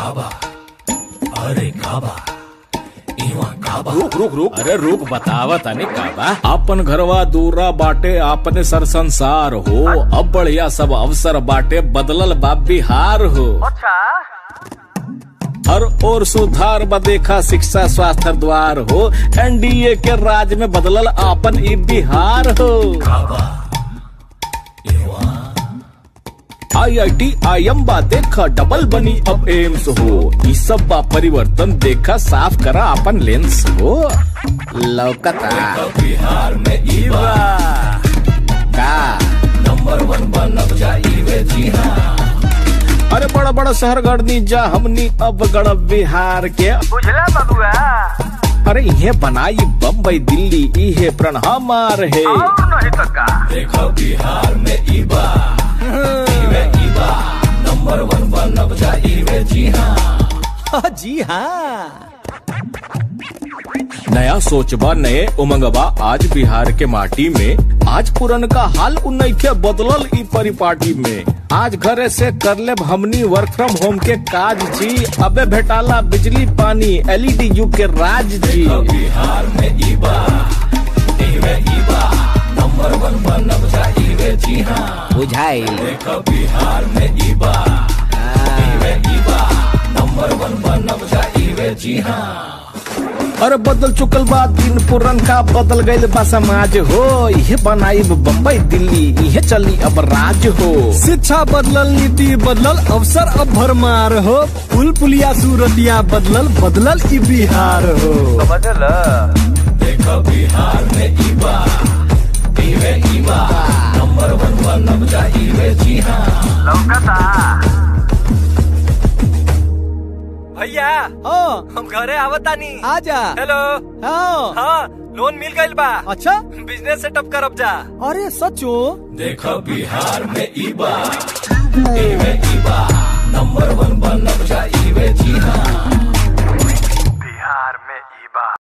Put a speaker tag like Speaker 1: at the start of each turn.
Speaker 1: काबा अरे काबा इवा काबा
Speaker 2: रुक रुक रुक अरे रुक बतावा तनी का बा अपन घरवा दूरा बाटे अपने सर संसार हो अब बढ़िया सब अवसर बाटे बदलल बा बिहार हो हर ओर सुधार बा देखा शिक्षा स्वास्थ्य द्वार हो एनडीए के राज में बदलल आपन ई बिहार हो
Speaker 1: काबा इवा
Speaker 2: I I T I M बा देखा डबल बनी अब एम्स हो ई सब बा परिवर्तन देखा साफ करा अपन लेंस हो लौकता
Speaker 1: बिहार में इवा
Speaker 2: का
Speaker 1: नंबर वन बनब जाइए जी हाँ
Speaker 2: अरे बड़ा बड़ा शहर गढ़नी जा हमनी अब गढ़ बिहार के
Speaker 3: बुझला बबुआ
Speaker 2: अरे इहे बनाई बम्बई दिल्ली इहे प्रण हमार है
Speaker 3: और नहीं तो का
Speaker 1: देखो बिहार में इबा इवे इबा नंबर वन बनब जाइए जी हाँ
Speaker 4: जी हाँ
Speaker 2: नया सोचबा नए उमंगबा आज बिहार के माटी में आज पुरन का हाल उन्नैखे बदलल ई परिपाटी में आज घरे से कर ले हमनी वर्क फ्रॉम होम के काज जी अबे भेटाला बिजली पानी एलईडी युग के राज जी
Speaker 1: बिहार में इबा इवे इबा नंबर वन बनब जाइए जी हाँ
Speaker 4: बुझाई
Speaker 1: देखो बिहार में इबा इवे इबा नंबर वन बनब जाइए जी हाँ
Speaker 2: अरे बदल चुकल बा दिन पुरन का बदल गईल बा समाज हो ये बनाई बम्बई दिल्ली ये चली अब राज हो
Speaker 4: शिक्षा बदलल नीति बदलल अवसर अब भरमार हो पुल पुलिया सूरतिया बदलल बदलल ई बिहार हो
Speaker 3: बदल
Speaker 1: देखो बिहार में इबा इवे इबा नंबर वन बनब जाइए जी हाँ
Speaker 3: लौकता भैया
Speaker 4: हाँ
Speaker 3: हम घरे आवतानी
Speaker 4: आजा
Speaker 3: हेलो
Speaker 4: हाँ
Speaker 3: हाँ लोन मिल गइल बा
Speaker 4: अच्छा
Speaker 3: बिजनेस सेटअप करब जा
Speaker 4: अरे सचो
Speaker 1: देखो बिहार में इबा इवे इबा नंबर वन बनब जाइए जी हाँ